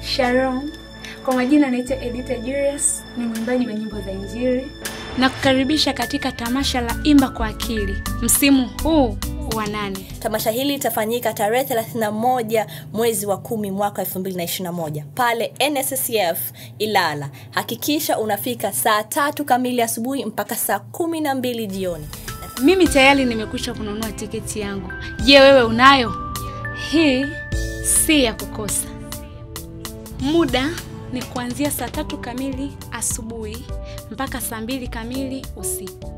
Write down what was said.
Shalom. Kwa majina naitwa Edita Julius, ni mwimbaji wa nyimbo za Injili na kukaribisha katika tamasha la Imba kwa Akili msimu huu wa nane. Tamasha hili litafanyika tarehe 31 mwezi wa kumi mwaka 2021 pale NSSF Ilala. Hakikisha unafika saa tatu kamili asubuhi mpaka saa kumi na mbili jioni. Mimi tayari nimekwisha kununua tiketi yangu. Je, wewe unayo? Hii si ya kukosa. Muda ni kuanzia saa tatu kamili asubuhi mpaka saa mbili kamili usiku.